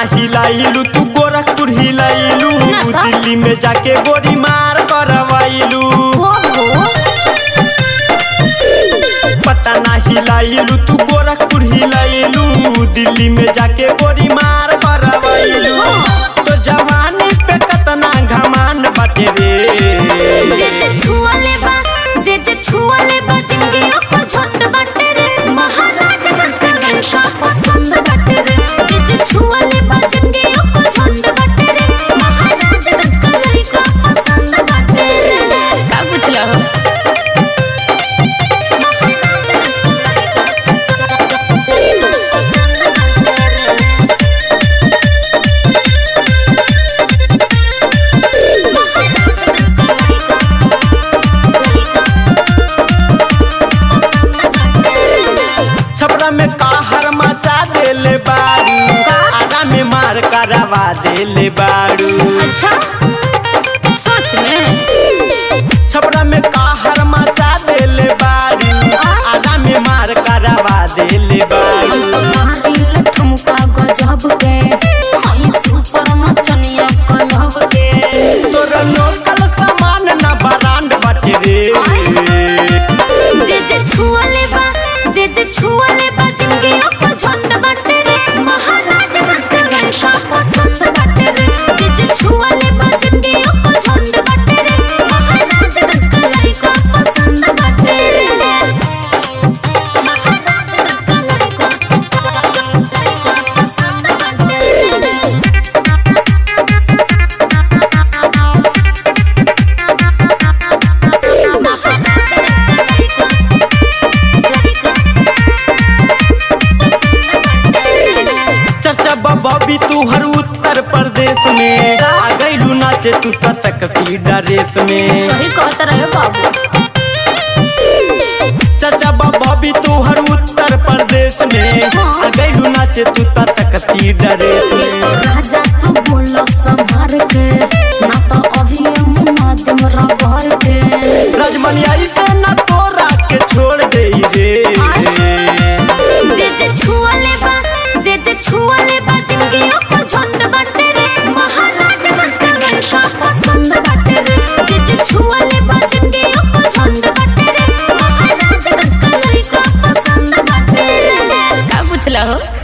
हिलाइलू तू गोरखपुर हिलाइलू ना त। दिल्ली में जाके गोरी मार करवाइलू ओहो पटना हिलाइलू तू गोरखपुर हिलाइलू दिल्ली में जाके गोरी मार करवाइलू तो जवानी पे कतना घमान बाटे रे जे जे छुअले बा जे जे छुअले बा जिंदगी ओकर झंड बाटे रे महाराजगंज के लड़का पसंद बाटे रे जे जे छुअले बा जिंदगी ओकर झंड बाटे रे महाराजगंज के लड़का पसंद बाटे रे का पूछला हो महाराजगंज के लड़का पसंद बाटे रे छपरा में कहर मचा देले बारू आगा में मार करवा देले बारू अच्छा सच में छपरा में कहर मचा देले बारू आगा में मार करवा देले हम बारू तो मारिल ठुमका गजब के हई सुपर मचनिया कलहब के तोर लोकल सामान ना ब्रांड बाटे रे जे जे छुअले बा जे जे छुअले बा जिंदगी ओकर झंड बाटे रे महाराजगंज के लड़का पसंद बाटे रे जे जे छुअले बा जिंदगी ओकर झंड बाटे रे महाराजगंज के लड़का पसंद बाटे रे महाराजगंज के लड़का लड़का पसंद बाटे रे चर्चा बबी तू हर उत्तर प्रदेश में आ गईलू नाचे तू तो सकती ड्रेस में सही कहत रहे बाबू चर्चा बबी तू हर उत्तर प्रदेश में आ गईलू नाचे तू तो सकती ड्रेस ये में तो राजा तू बोलो संभार के ना तो अभी ये मुन्ना दम रबर के राजमनिया से ना तोरा के छोड़ दे रे जे जे छुअले बा जे जे छुअले बा जिंदगी ओकर झंड बाटे रे महाराजगंज के लड़का पसंद बाटे रे जे जे छुअले बा जिंदगी ओकर झंड बाटे रे महाराजगंज के लड़का पसंद बाटे रे का पूछला हो